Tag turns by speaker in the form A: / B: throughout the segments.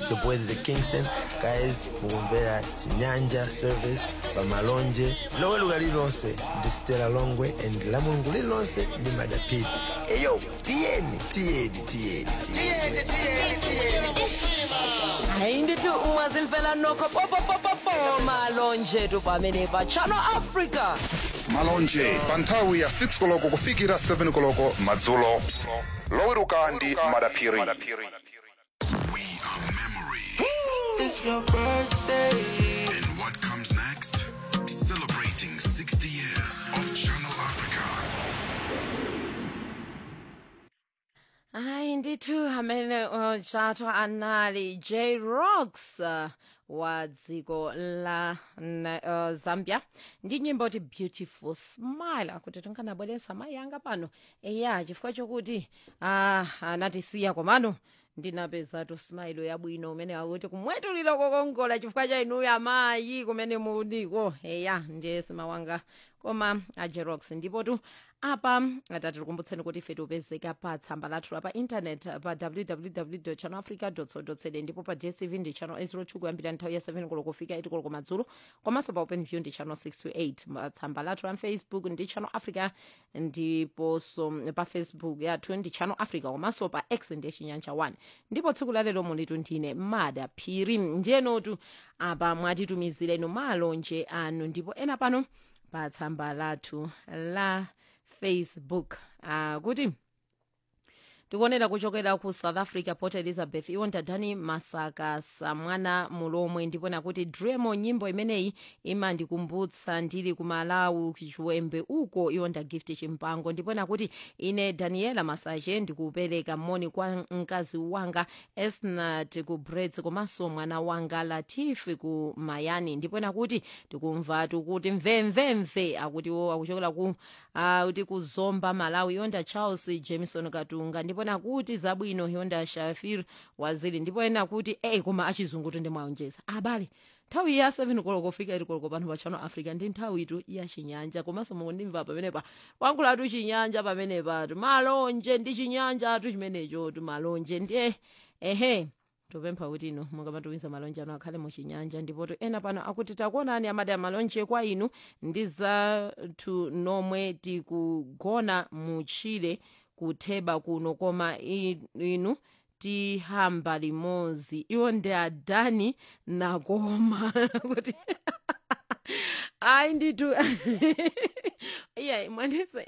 A: It's your boys the Kingston. Guys, mukumvera Chinyanja service pamalonje loweruka lilonse ndi Stella Longwe and la mulungu lilonse ndi madapiti eyo tiyeni tiyeni tiyeni tiyeni
B: hayi ndithi ungazimfela nokho popopopopo malonje tu pamene pa channel africa
C: malonje pa nthawi ya 6 koloko kufikira 7 koloko madzulo loweruka ndi madaphiri
A: It's your birthday.
D: And what comes next? Celebrating 60 years of Channel Africa.
B: hayi ndithu amene uh, chato anali j rocks uh, wa dziko la na, uh, zambia ndi nyimbo ti beautiful smile akuti tinkanabweretsa mayi anga pano eya chifukwa chokuti uh, anatisiya komano ndinapezatu smile yabwino umene akuti kumwetulira kokongola chifukwa cha inuyo amayi kumene muliko eya ndiye simawanga koma ajerox ndipo tu apa atati tikumbutseni kuti ife tipezeka pa tsamba lathu la pa intanet pa www channel africa co za ndipo pa dstv ndi channel 02 kuyambira nthawi ya 7 koloko kufika 8 koloko madzulo komanso pa open view ndi channel 628 tsamba lathu la facebook ndi channel africa ndiponso pa facebook yathu ndi channel africa komanso pa x ndi chinyanja 1 ndipo tsiku lalero mulitu ndine mada phiri ndiyenotu apa mwatitumizirenu malonje anu ndipo ena pano pa tsamba lathu la facebook uh, kuti tikuonera kuchokera ku south africa port elizabeth iwo ndadani masaka samwana mulomwe ndipona kuti dremo nyimbo imeneyi imandikumbutsa ndili ku malawi chiwembe uko iwo nda gift chimpango ndipona kuti ine daniela masache ndikupereka moni kwa mkazi wanga esnat ku brets komanso mwana wanga latifi ku mayani ndipona kuti tikumvatu kuti mvemvemve akuti wo akuchokera ku kuti kuzomba malawi yonda charles jameson katunga ndipona kuti zabwino yonda shafir waziri ndipo ena kuti eyi koma achizungu tondimwaonjeza abale nthawi ya 7 koloko fika ili koloko pano pa channel africa ndi nthawi itu ya chinyanja komanso mukundimva pamenepa wankhulatu chinyanja pamenepa malonje ndi chinyanja atu chimenecho tu malonje ndiye ehe topempha kuti inu mukamatumiza malonje anu akhale muchinyanja ndipo tu ena pano akuti takuonani amati amalonje kwa inu ndi zathu nomwe tikugona muchire kutheba kuno koma i- inu tihamba limodzi iwo ndi adani nakoma kuti ayi nditu iya mwanise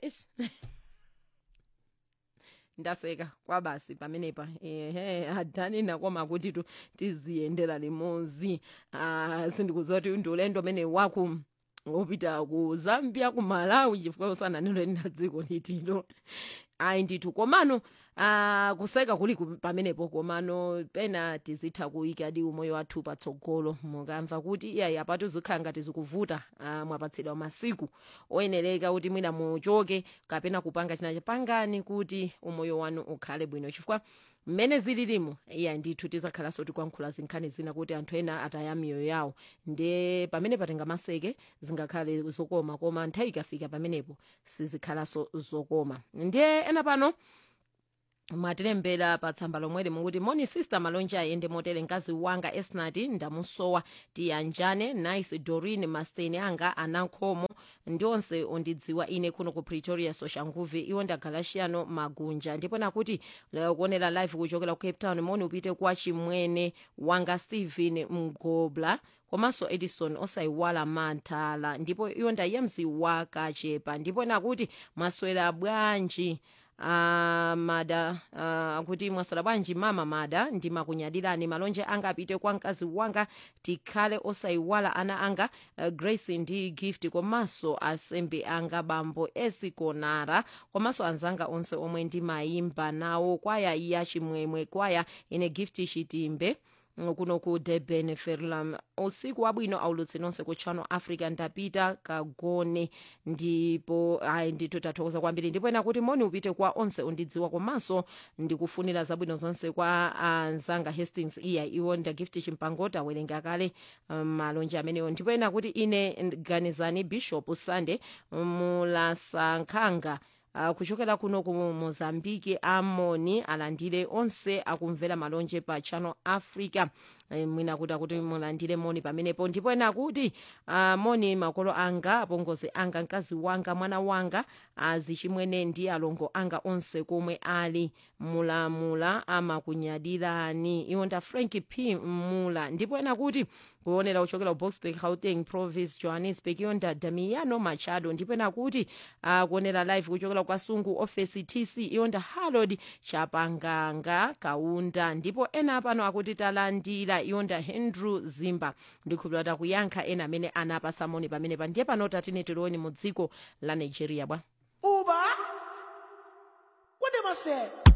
B: ndaseka kwabasi pamenepa ehe adani nakoma kuti tu tiziyendera limodzi ah, sindikuziwa kuti ndi ulendo umene waku wopita ku zambia ku malawi chifukwa usananelo lina dziko litilo ayi ndithu komano ah, kuseka kuli ku- pamenepo komano pena tizitha kuyika di umoyo wathu patsogolo mukamva kuti iyayi apatu zikhala ngati zikuvuta ah, mwapatsidwa masiku oyenereka kuti mwina muchoke kapena kupanga china pangani kuti umoyo wanu ukhale bwino chifukwa mmene zililimo iya ndithu tizakhalanso tikuyankhula zinkhani zina kuti anthu ena ataya miyoyo yawo ndiye pamene patenga maseke zingakhale zokoma koma nthawi ikafika pamenepo sizikhalanso zokoma ndiye ena pano mwatilembera pa tsamba lomweli mukuti moni sister malonje ayende motere mkazi wanga esnati ndamusowa tiyanjane nice dorin masteni anga anankhomo ndi onse ondidziwa ine kuno ku pretoria soshanguve iwo ndagalashiano magunja ndipo nakuti lero kuonera live kuchokera ku cape town moni upite kwa chimwene wanga stephen mgobla komanso edison osayiwala mantala ndipo iwo ndayemzi wakachepa ndipo nakuti mwaswera bwanji Uh, mada uh, kuti mwaswera bwanji mama mada ndimakunyadirani malonje anga apite kwa mkazi wanga tikhale osayiwala ana anga uh, grace ndi gift komanso asembe anga bambo esikonara komanso anzanga onse omwe ndimayimba nawo kwaya iya chimwemwe kwaya ine gift chitimbe kuno ku durban ferlam usiku wabwino aulutsi nonse ku channel africa ndapita kagone ndipo ayi ndithu tathokoza kwambiri ndipo ena kuti moni upite kwa onse ondidziwa komanso ndikufunira zabwino zonse kwa anzanga hastings iya iwo ndagift chimpango tawerenga kale um, malonje amenewo ndipo ena kuti ine ganizani bishop sunday mulasankhanga uh, kuchokera kuno ku mozambiki amoni alandire onse akumvera malonje pa channel africa Eh, mwina kuti akuti mulandire moni pamenepo ndipo ena kuti uh, moni makolo anga apongozi anga mkazi wanga mwana wanga azichimwene ndi alongo anga onse komwe ali mulamula amakunyadirani iwo nda frank p mula ndipo ena kuti kuonera kuchokera ku boxburg gauteng province johannesburg iyo nda damiano machado ndipo ena kuti uh, kuonera live kuchokera kwa sungu office tc iyo nda harold chapanganga kaunda ndipo ena pano akuti talandira iyo nda hendrew zimba ndikhulupirira takuyankha ena amene anapasa moni pamenepa ndiye pano tatine tilioni mu dziko la nigeria bwa
E: Uba? What am I say?